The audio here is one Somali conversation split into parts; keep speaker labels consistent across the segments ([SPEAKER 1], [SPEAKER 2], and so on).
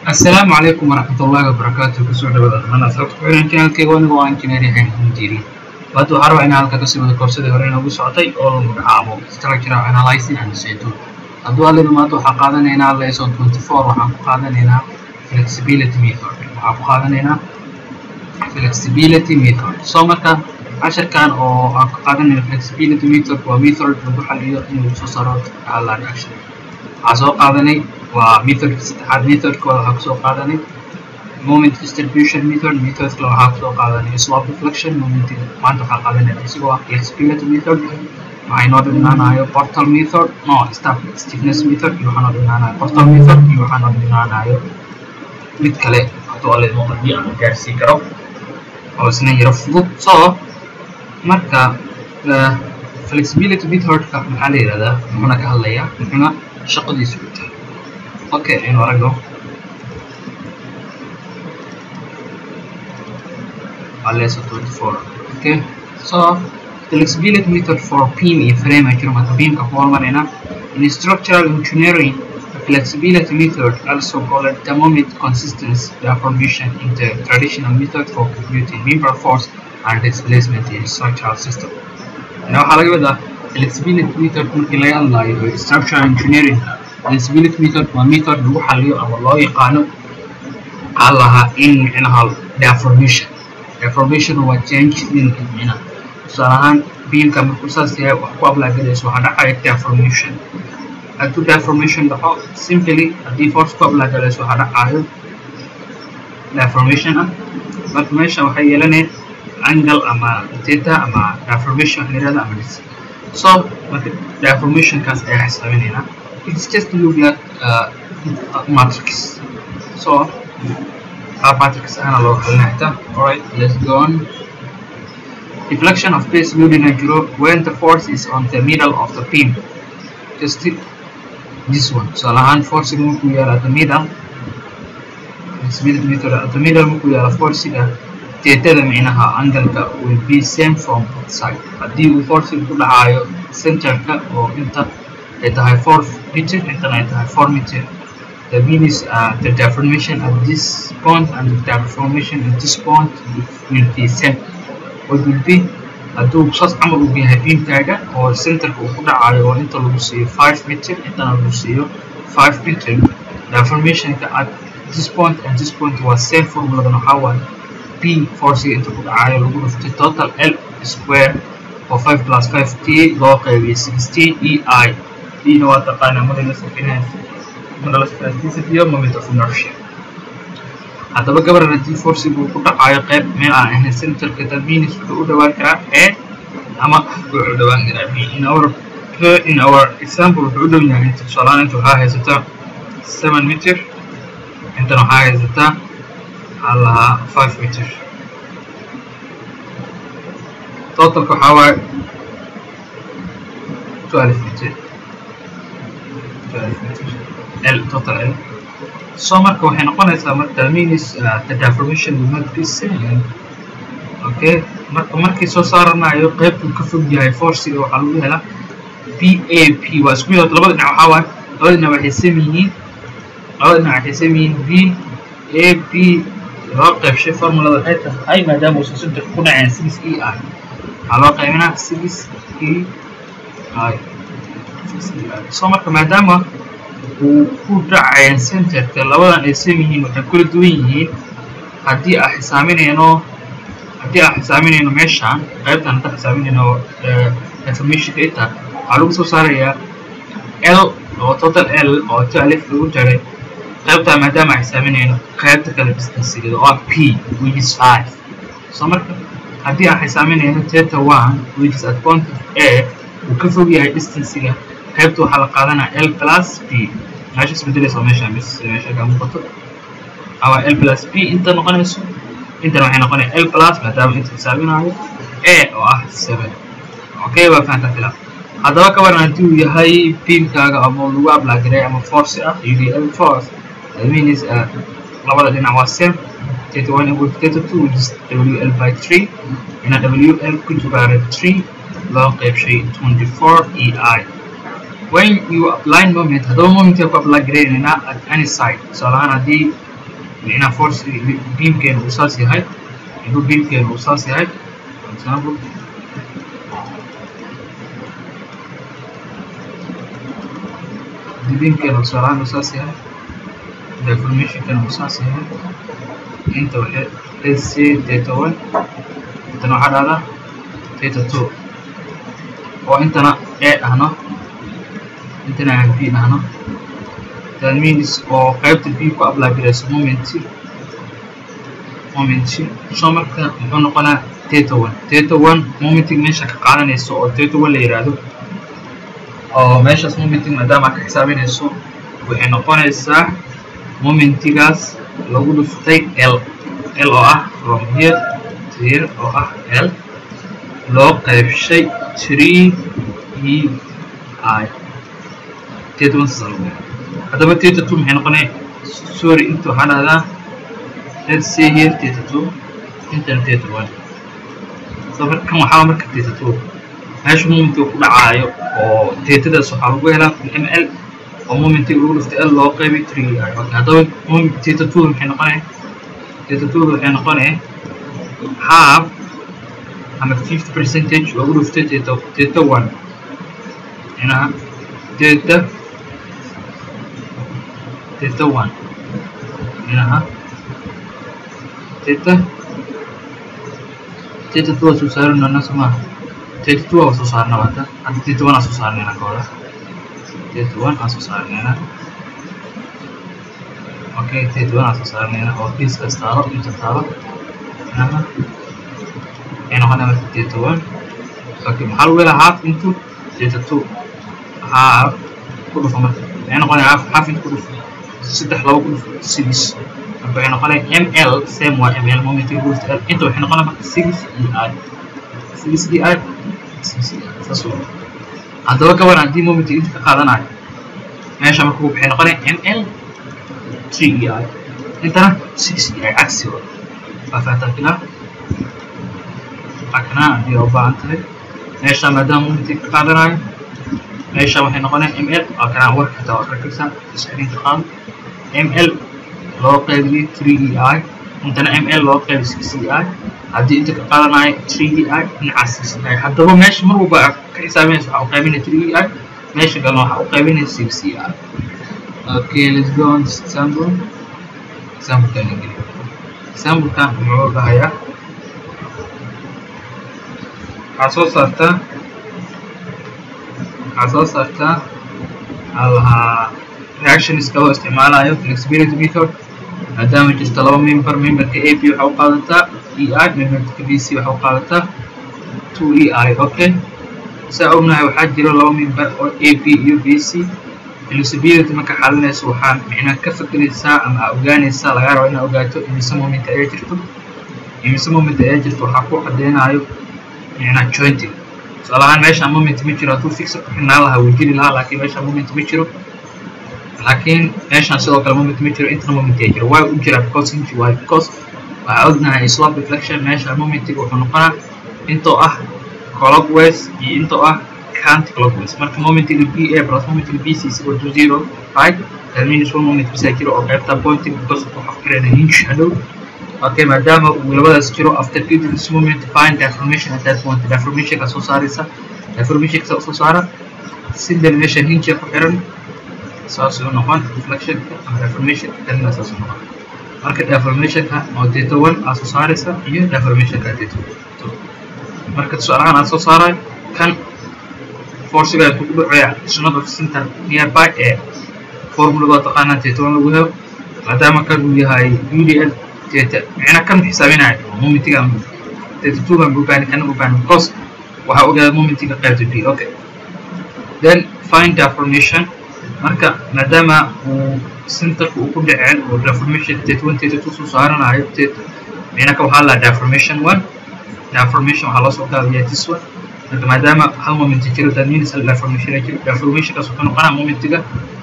[SPEAKER 1] asalaamu calaykum waraxmatullaahi wabarakaatu kusoo dhawaada dhammaan asxaabta ku xiran channelkayga anigu waa engineer yahay mudiri hadda waxaa rabaa inaan halka kasii wada koorsadii hore inoogu socotay oo la magacaabo structural analyzing and settle hadduu alla dhamaado waxaa qaadanaynaa lesson twenty four waxaan ku qaadanaynaa flexibility method waxaan ku qaadanaynaa flexibility method so marka casharkan oo aan ku qaadanayna flexibility method waa method lagu xaliyo in lagu soo saaro alla reaction waxaa soo qaadanay waa methodka saddexaad methodkooda waxaa kusoo qaadanay moment distribution method methodka waxaa kusoo qaadanay swap reflection momentiga maanta waxaa qaadanaya isigoo ah flexibility method waxaa inoo dhinaanayo portal method no staff stiffness method iyo waxaa noo dhinaanayo portal method iyo waxaa noo dhinaanayo mid kale hadduu alle muuqadiyo aan gaarsiin karo oo isna yaro fudud so marka flexibility methodka maxaa la yidhahdaa muxuuna ka hadlayaa muxuuna shaqadiisu u tahay okay aynu aragno waa lesson twenty four okay so flexibility method for beam iyo frame ay jiro marka beamka ku hormarayna in structural engineering the flexibility method also called thermometer consistency deformation in the traditional method for computing member force and displacement in structural system ina waxaa laga wadaa flexibility method markii laga hadlayo structural engineering flexibility method waa method lagu xaliyo ama loo yaqaano waxaa lahaa in micnaha deformation deformation waa change dinka micnaha tusaale ahaan beamka markuu saas yahay wax ku ablaagadayso waxaa dhacaya deformation hadduu deformation dhaco simply haddii force ku ablaagadayso waxaa dhacayo deformation ah marka meesha waxay yeelanaya angle ama theta ama deformation waxa la yirahda ama dis so marka deformationkaas ayaa xisaabinaynaa it's just look like uh, matrix so uh, matrix ana loo xalinayta alright let's go on deflection of base loading and group when the force is on the middle of the beam just this one so lahan force markuu yaala at the middle meter at the middle markuu yaala forciga teetada micnaha angalka will be same from both side haddii uu forciga ku dhacayo centerka oo inta ay tahay four meter intana ay tahay four meter that means uh, the deformation at this point and the deformation at this point will be same what will be hadduu saas camal uu yahay beamkaaga oo centerka uu ku dhacayo oo inta lagu siiyo five meter intana lagu siiyo five meter deformationka at this point and this point waa same formuladan waxaa waaye p forciga inta ku dhacayo lagu dhuftay total l square oo five plus five t loo qaybiyay sixteen e i dina waa taqaanaa modulus of inertia modulus of elasticity iyo moment of inertia haddaba gabaran haddii forciga uu ku dhacayo qayb meel aan ahayn centerka dalminis wuxuu u dhawaan karaa a ama wuxuu u dhawaan karaa b in our in our example wuxuu u dhow yahay inta tusaalahaan inta waxaa haysataa seven meter intana waxaa haysataa waxaa lahaa five meter totalka waxaa waaye twelve meter twelve meter l total l so marka waxay noqonaysaa marka means uh, the deformation will not be same okay marka markii soo saaranayo qaybtuu ka fog yahay forciga waxaa lagu helaa b a p waa isku mid labada dhinac waxaa waaye labada dhinac waxay sam yihiin labada dhinac waxay sam yihiin b a b loo qaybshay formulada waxay tahay maadaama uusan centerka ku dhaceen six e i waxaa loo qaybinaa six e i so marka maadaama uu ku dhacayeen centerka labadan ay sam yihiin waxay kula duwan yihiin haddii aan xisaaminayno haddii aan xisaaminayno meeshaan qaybtan haddaan xisaaminayno informationka inta waxaa lagu soo saarayaa l oo total l oo twelve lagu jaray qaybtaa maadaama aan xisaaminayno qaybta kale distancegeeda oo ah p which is five so marka haddii aan xisaaminayno theta one which is at point of a uu ka fog yahay distancega qaybta waxaa la qaadanaa l plus p meesha isbedelaysa meesha bis meesha ka muuqato ama l plus p inta noqonayso intana waxay noqonaya l plus maadaama inta xisaabinayo a oo ah seven okay waa fahantaa filaa haddaba ka waran haddii uu yahay beamkaaga ama lagu ablagaray ama force ah udl force that means uh, labada dhinac waa same theta one equal to theta two which is wl by three ina wl ku jibaaray three loo qaybshay twenty four e i when you apply moment haddaba momentka ku apply garaynaynaa at any side tusaale ahaan haddii micnaha force beamkeena uu saas yahay inuu beamkeena uu saas yahay for example haddii beamkeena uu saaraan uu saas yahay deformationkeena uu saas yahay inta waxay let's say theta one intana waxaa dhahdaa theta two oo intana a ahno intana aan b ahno that means oo qaybta b ku apply garayso momenti momenti so marka muxuu noqonaa theta one theta one momentiga meesha ka qaadanayso oo theta one la yidhaahdo oo meeshaas momentiga maadaama ka xisaabinayso waxay noqonaysaa momentigaas lagu dhuftay l l oo ah from here to here oo ah l loo qaybshay three e i theta one saas lagu haddaba theta two maxay noqonaya sorry inta waxaa dhahdaa let's say here theta two intana theta one so marka kan waxaa marka theta two meesha momentiga ku dhacaayo oo tetadaas waxaa lagu helaa m l oo momentiga lagu dhiftay l loo qaybay three i okay haddaba theta two maxay noqonaya theta two waxay noqonaya half ama fifty percentage lagu dhiftay theta theta one inaha theta theta one inaha theta theta two waa soo saarin doonaa soo maaha theta two waa soo saarna hadda hadda theta one aa soo saarnayna kooda theta one aa soo saarnayna okay theta one aa soo saarnayna oo kiiskaas taalo inta taalo inaha waxay noqonaya marka theta one okay maxaa lagu helaa half into theta two half ku dhufo marka waxay noqonaya half half into ku dhufo saddex laba ku dhufo six marka waxay noqonaya m l same waa m l momentiga ku dhufta l inta waxay noqonaya marka six e i six e i six e i saas waa haddaba ka waran haddii momentiga inta ka qaadanayo meesha marka waxay noqonaya m l three e i intana six e i cagsi waa waa fahantaa filaa akna haddii aa u baahan tahay meesha maadaama momentiga ka qaadanayo meesha waxay noqonaya m l waa kanaa warka xitaa waa arkaysaa screenka qaado m l loo qaybiyey three e i intana m l loo qaybiy six e i haddii inta ka qaadanayo three e i dhinacaas six e i haddaba meesha mar walba aad ka xisaabinaysa waxaa u qaybinaya three e i meesha kalena waxaa u qaybinaya six e i okay let's go on this example examplekan ingeli examplekan muxuu dhahayaa waxaa soo saartaa waxaa soo saartaa waxaa lahaa reactionska loo isticmaalayo flexibility method maadaama jirto laba member memberka a b waxaa u qaadataa e i memberka b c waxaa u qaadataa two e i okay saa ognahay waxaa jiro laba member oo a b iyo b c flexibility marka xalinayso waxaa micnaa ka fakeraysaa ama aa ogaanaysaa lagaa rabo inaad ogaato imise moment ayaa jirto imise moment ayaa jirto waxaa ku cadeynayo micnaa jointing tusaale ahaan meeshaan moment ma jiro hadduu fixer ku xirnaan lahaa wuu jiri lahaa laakiin meeshaan moment ma jiro laakiin meeshaan sidoo kale moment ma jiro intana moment ayaa jiro waa u jiraa because inji waayo because waxaa ognahay slope reflection meeshaan momentiga wuxuu noqonaa intoo ah clockwise iyo intoo ah county clockwise marka momentiga b a plus momentiga b c is equal to zero right that means one moment bisaa jiro oo qaybta pointing because waxaa ku xirana hinge hadhow okay maadaama uu labadaas jiro after getting this moment find deformation at that point deformationka soo saaraysa deformationka soo saara sidan meeshan hinge ku xiran saas uu noqon deflectionka ama deformationka kalina saas uu noqon marka deformationka oo theta one aa soo saaraysa iyo deformationka theta two marka tusaalahaan aa soo saarayo kan forciga ku dhacaya snod of center nearby ee formulada taqaanaa theta one lagu helo maadaama kan uu yahay udl theta micna kan xisaabinayo momentiga theta two baan bubaani kana bubaani because waxaa ogaada momentiga qaybta b okay then find deformation marka maadaama uu centerka uu ku dhaceen oo deformation theta one theta two soo saaranayo theta micna ka waxaa la deformation one deformation waxaa loo soo gaabiyaa this one marka maadaama hal moment jiro that means hal deformation jiro deformationkaas wuxuu noqonaa momentiga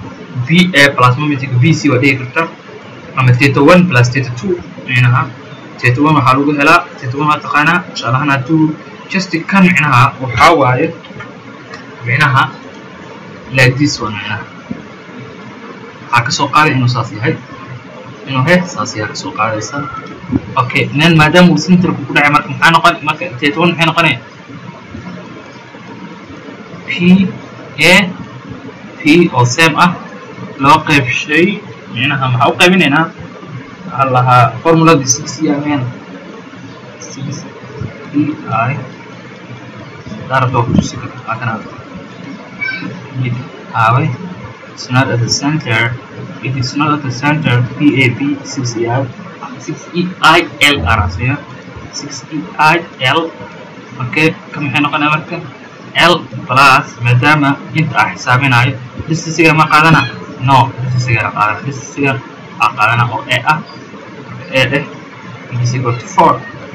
[SPEAKER 1] b a plus momentiga b c waa dhigi karta ama theta one plus theta two micnaha theta one waxaa lagu helaa theta one waa taqaanaa tusaalahaan hadduu just kan micnaha waxaa waaye micnaha like this one micnaha waxaa kasoo qaaday inuu saas yahay inuu he saas ayaa kasoo qaadaysaa okay then maadaama uu centerku ku dhacay marka maxaa noqon marka theta one maxay noqonaya p a p oo same ah loo qaybshay micnaha maxaa u qaybinaynaa waxaa lahaa formuladii six e ameen six e i daarabta ku tusi kara waa kana aaway it's not at the center it is not at the center PAP 6EI 6EIL arasiya 6EIL okay kan maxay noqonaya marka L plus maadaama inta aan xisaabinayo distisiga ma qaadana no distisiga la qaadana distisiga aan qaadana oo A ah A dheh it is equal to 4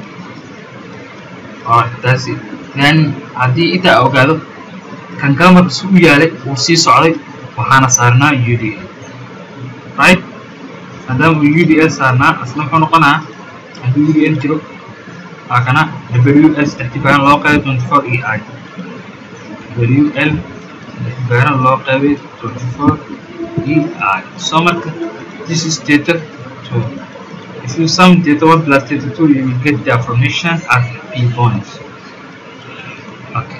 [SPEAKER 1] alright that's it then haddii intaa ogaado kan kale marka si u yaalay uu sii socday waxaana saarnaa UDL right maadaama uu UDL saarnaa asna muxuu noqonaa haddii UDL jiro waa kana WL saddex tibaaran loo qaybay 24 EI WL saddex tibaaran loo qaybay 24 EI so marka this is theta 2 if you sum theta 1 plus theta 2 you will get the formation at P points okay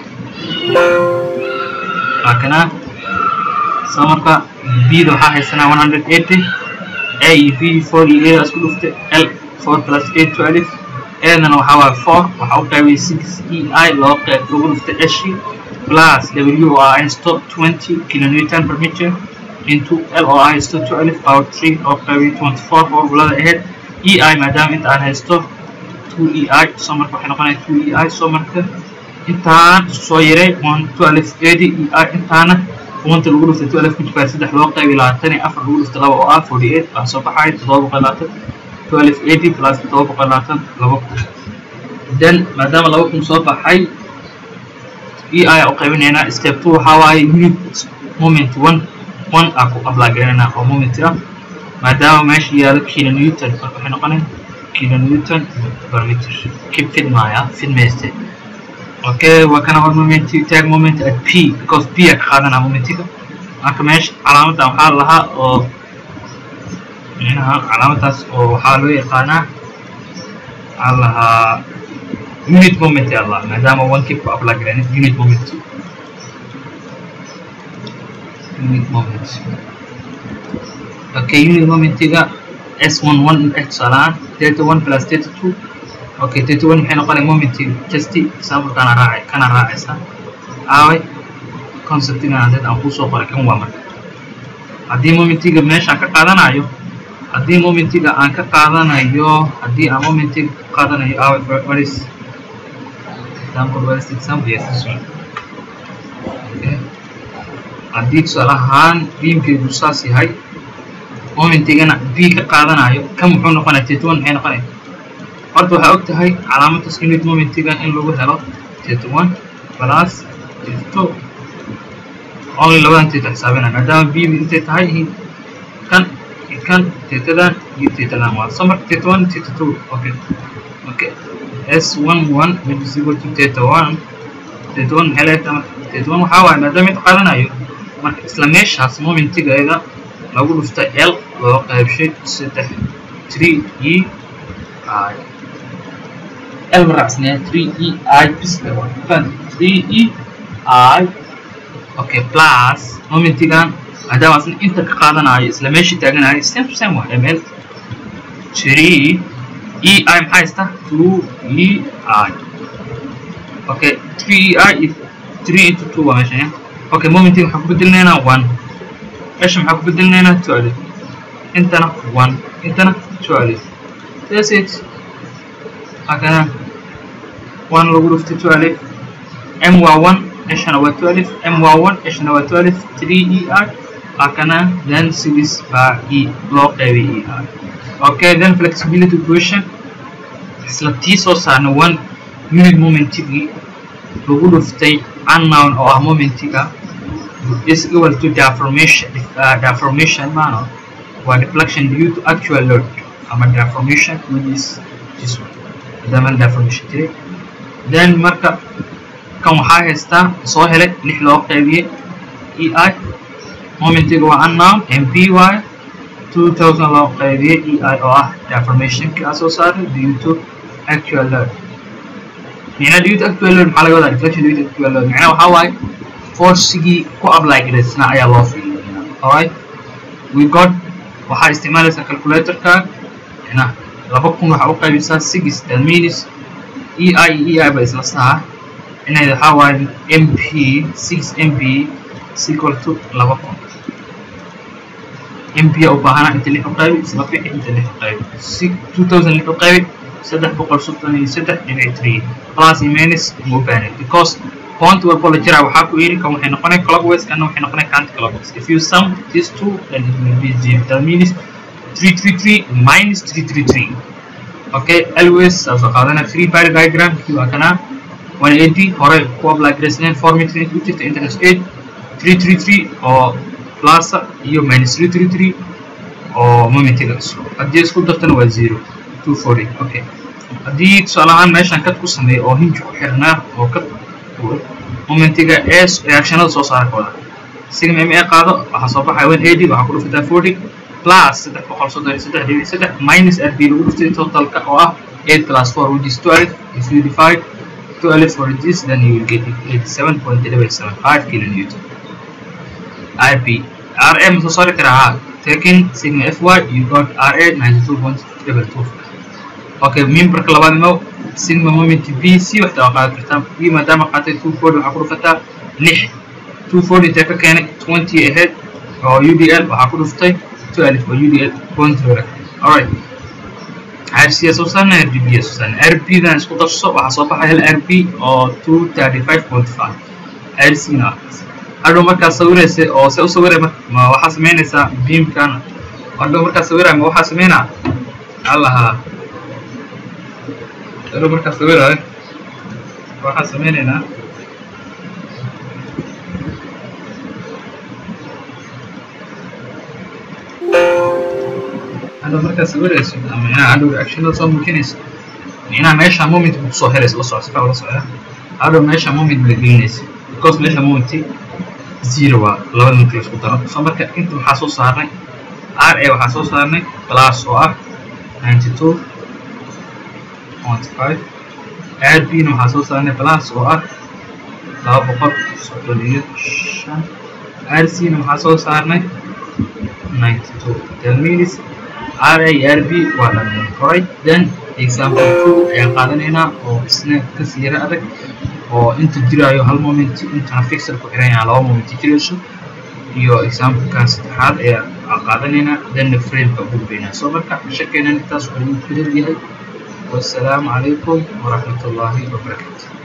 [SPEAKER 1] waa kana so marka bda waxaa haysanaa 180 a iyo b 4 iyo a isku dhuftay l 4 plus a 12 adana waxaa waaye 4 waxaa u qaybay 6 e i loo qeyb lagu dhuftay eshi plus w oo ah haysto 20 kilonewton per meter into l oo ah haysto 12 power 3 loo qaybay 24 formulada ahayd e i maadaama inta aan haysto 2 e i so marka waxay noqonaya 2 e i so marka intaan soo yaray 112 80 e i intaana wanta lagu dhuftay 12 ku jibaar saddex loo qaybi labaatan iyo afar lagu dhuftay laba oo ah 48 baa soo baxay toddoba boqol labaatan 1280 plus toddoba boqol labaatan laba kun then maadaama laba kun soo baxay e i u qaybinaynaa step two waxaa waaye unit moment one one aa ku ablaageynayna oo moment ah maadaama meesha yaalo kilo newton marka waxay noqonay kilo newton per meter kib fidmaya fidmayste okay waa kana hor moment tag moment at p because p aa ka qaadanaa momentiga marka meesha calaamadan waxaa lahaa oo micnaha calaamadaas oo waxaa loo yaqaanaa waxaa lahaa unit moment yaa lahaa maadaama one kib ku ablaageyn unit moment unit moment okay unit momentiga s11 tusaalahaan theta 1 plus theta 2 okay theta 1 maxay noqonaya momentiga just example-kana raacay kana raacaysa aaway conceptigan hadeed aan kusoo qoray kan waa marka haddii momentiga meeshaan ka qaadanayo haddii momentiga aan ka qaadanayo haddii aan momentiga ka qaadanayo aaway what is example what is example yes this one okay haddii tusaale ahaan beamkeedu saas yahay momentigana b ka qaadanayo kan muxuu noqonaya theta one maxay noqonaya horta waxaa og tahay calaamadaas unit momentiga in lagu helo theta one plus theta two only labadan theta xisaabinaya maadaama b intay tahay kan kan thetadan iyo thetadan waa so marka theta one theta two okay okay s one one which is equal to theta one theta one maxay leedahay marka theta one waxaa waaye maadaama inta qaadanayo marka isla meeshaas momentigeeda lagu dhufta l loo qaybshay saddex three e i l maracsnaya three e i bisle fan three e i okay plus momentigan maadaama asna inta ka qaadanayo isla meeshii taaganayo same to same waa ml three e i maxaa haysta two e i okay three e i iyo three into two waa meeshan ya okay momentiga waxaan ku bedelinaynaa one meesha maxaa ku bedelinaynaa twelve intana one intana twelve that's it akana one lagu dhuftay twelve m waa one ishana waa twelve m waa one ishana waa twelve three e r akana then six baa e loo qaybay e r okay then flexibility equation isla tii soo saarna one unit momentigii lagu dhuftay unknown oo ah momentiga is equal to deformation uh, deformation maano waa deflection due to actual load ama deformation which is this one maadaama deformation jiray then marka kan waxaa haystaa soo helay lix loo qaybiyey e i momentiga waa unknown mp y 2000 loo qaybiyey ei oo ah deformationkii aa soo saaray due to actual load micnaha due to actual load maxaa laga wadaa deflection due to actual load micnaha waxaa waaye forcigii ku apply garaysnaa ayaa loo fiiriya alright we got waxaa isticmaalaysaa calculatorka micnaha laba kun waxaa u qaybisaa six that means ei iyo ei ba isla saha inay waxaa waaye mp six mp is equal to laba kun mp u baahana inta lix u qaybi isla bixi inta lix u qaybi si two thousand lix u qaybi saddex boqol soddon iyo saddex dhibic three plus iyo minus uma u baahnayd because point walbo la jiraa waxaa ku yidhi kan waxay noqonay clockwise kana waxay noqonay county clockwise if you sum these two then it will be zero that means three three three minus three three three okay always saasoo qaadana three pi diagram kii waa kana one eighty hore ku apply graceland formatry ku jirta internet eight three three three oo plusa iyo minus three three three oo momentiga haddii isku dartana waa zero two forty okay haddii tusaale ahaan meeshan kad ku sameeya oo hinji ku xirnaa oo kad momentiga ee reactionada soo saara kooda sigma ma qaado waxaa soo baxaya one eighty waxaa ku dhufataa forty plus saddex boqol soddon iyo saddex dhibic saddex minus rb lagu dhuftay totalka oo ah eight plus four which is twelve if you divide twelve for this then you will get eighty seven point seven five kilonewton rb rm soo saari karaa ha taking sigma fy you got ra ninety two point triple two okay memberka labaad mo sigma moment b c waxta waa qaadi kartaa b maadaama qaatay two forty waxaa ku dhufataa lix two forty intee ka keenay twenty ahead oo udl waxaa ku dhuftay twelve oo udl point zero alright rc soo saarna rbg soo saarna rb dan isku darso waxaa soo baxay hal rb oo two thirty five point five rc na hadhow markaa sawiraysa oo se u sawiray ma waxaa samaynaysaa beamkan hadhow markaa sawiraya ma waxaa samaynaa allahaa hadhow markaa sawiraya waxaa samaynaynaa hadhow markaa sawirayso micnaha hadhow reactionada soo muujinayso micnaha meesha moment buu kusoo heraysa la soco sifa ula socda hadhow meesha moment baa gelinaysa because meesha momenti zero waa labada marka laisku daro so marka inta waxaa soo saarnay r a waxaa soo saarnay plus oo ah ninety two point five r b na waxaa soo saarnay plus oo ah laba boqol soddon iyo shan r c na waxaa soo saarnay ninety two that means r a r b waa dhameen horay then example two ayaan qaadanaynaa oo isna kasii yara adag oo inta jiraayo hal moment intana fixer ku xiran yahaa laba moment jirayso iyo examplekan saddexaad ayaa qaadanaynaa then frameka gudbaynaa soo marka shakeenan intaas wuxuu idinku leeyahay wassalaamu calaykum waraxmat ullaahi wabarakaatu